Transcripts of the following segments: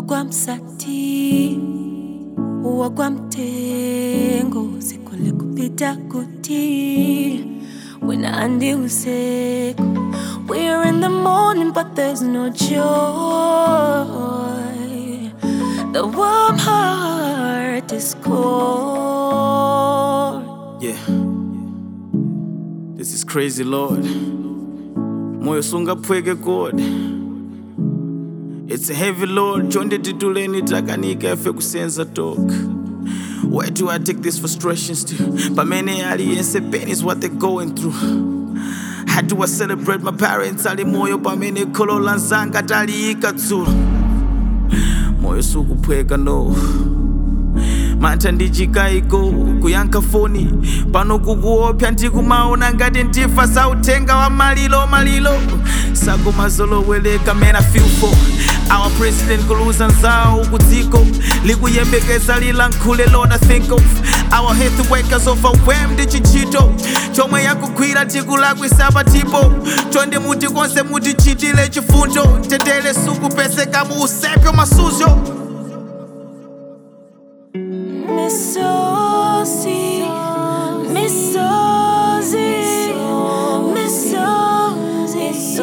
wagwa msati wagwa mtengo sikule kupita kuti wina andi usiku we're in the morning but there's no joy the warm heart is cold Yeah. This is crazy, Lord. Moyo sungapweke God. It's heavy, Lord. Chonde tituleni takanika efe kusenza talk. Where do I take these frustrations to? Pamene aliyense pain is what they're going through. How do I celebrate my parents? Ali moyo pamene kholo lanzanga taliyika dzulo. Moyo sukupweka no. mantha ndichikayiko kuyankha foni pano kukuopsa ndikumaona ngati ndifa sauthenga wa malilo malilo sakumazolowereka man I feel for our president kuluza nzawo kudziko likuyembekeza lilankhule lord I think of our health workers overwhelmed chichito chomwe yakugwira tikulakwisa patipo chonde muti konse mutichitire chifundo mtendere sukupeseka mu usepyo masuzo Misozi, misozi, misozi,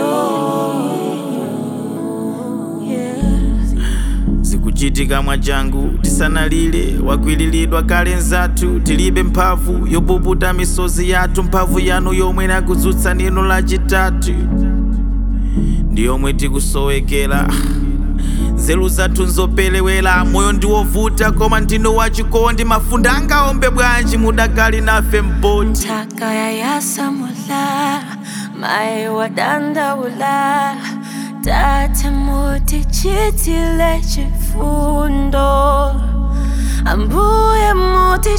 yes. zikuchitika mwachangu tisanalire wakwiliridwa kale nzathu tilibe mphamvu yopukuta misozi yathu mphamvu yanu yomwe nakudzutsa nino lachitatu ndi yomwe tikusowekera nzeru zathu nzopelewera moyo ndiwovuta koma ndinu wachikondi mafunde angaombe bwanji mudakali nafe mboti Taka ya yasamula, mai wadandaula, tate muti chitile chifundo, ambuye muti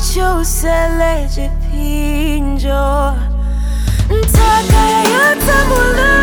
chusele chipinjo. Taka ya yasamula,